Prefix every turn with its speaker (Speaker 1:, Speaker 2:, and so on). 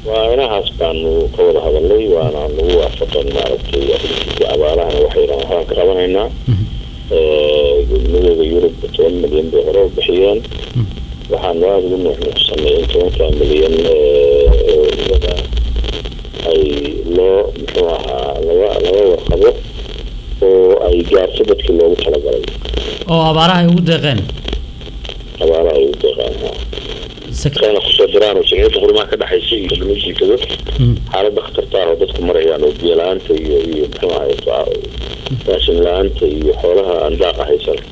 Speaker 1: waa inahaas baanu ka wada hadalnay waana nagu waafaqan maaragtay arrintiisa abaalahana waxayna waxbaan ka qabanaynaa midooda yurub toban milyan bay hore u bixiyeen waxaanu aada ugu nuuxnuuxsanay in tobanka milyan iyada ay loo muxuu ahaa laga laga warqabo oo ay gaarto dadkii loogu talagalay
Speaker 2: oo abaaraha ay ugu deeqeen
Speaker 1: abaalaha ay u deeqaan kana kusoo diraan oo jamciyadda qurumaha ka dhexaysa iyo lama jiikado xaaladda khatarta ah oo dadku marayaan oo biyo la-aanta iyo iyo muxuu ahay raashin la-aanta iyo xoolaha aan daaqa haysan